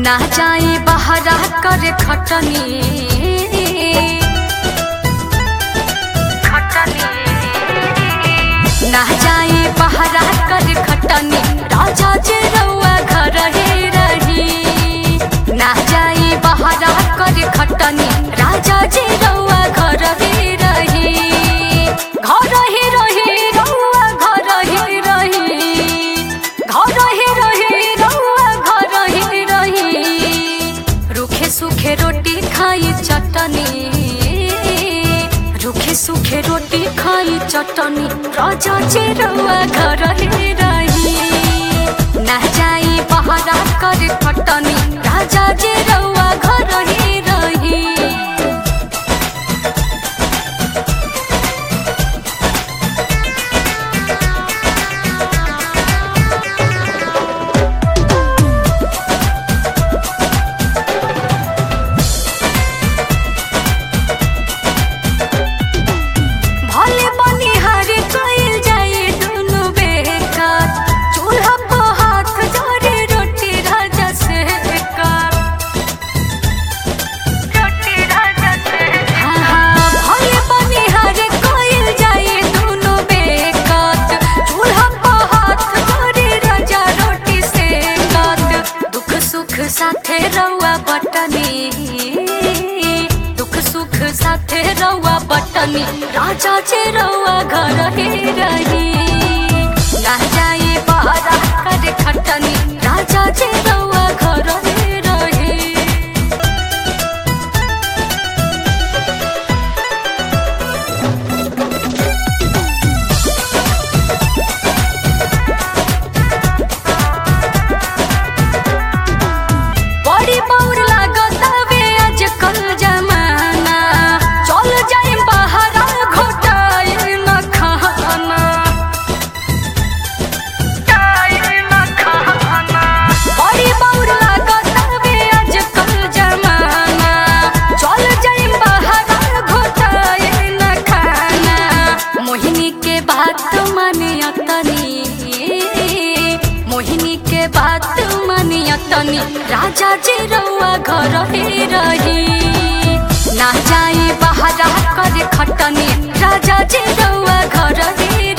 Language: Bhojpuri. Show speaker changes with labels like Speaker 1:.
Speaker 1: ना जाई बहरा करे खटनी खटनी ना जाई बहरा करे खटनी राजा जे रउआ घर ही रही ना जाई बहरा करे खटनी राजा जे रउआ घर ही रही घर ही रही रउआ घर ही रही घर ही रही रउआ घर ही रही रुखे सुखे रोटी खाई चटनी रुखे सुखे रोटी खाई चटनी राजा जे रउआ घर ही रही ना जाई बहरा कर खटनी राजा जे रउआ घर ही रही भले बनिहार कइल जाए दुनु बेकार चूल्हा पे हाथ धरे रोटी राजा से कर रोटी राजा से हाँ हाँ भले बनिहार कइल जाए दुनु बेकार चूल्हा पे हाथ धरे राजा रोटी से कर दुख सुख साथे रउआ बटनी दुख सुख साथे रउआ बटनी राजा जे रउआ घर ही रही ना जाई बहरा करे खटनी राजा जे रउआ घर ही रही बड़ी बौर लागत हवे आजकल जमाना चल जाए बहरा घोटाई न खाना बड़ी बौर लागत हवे आजकल जमाना चल जाए बहरा घोटाई न खाना मोहिनी के बात मानियतनी मोहिनी के बात मानियतनी राजा जी रउआ घर ही रही ना जाई बहरा करे खटनी राजा जी रउआ घर ही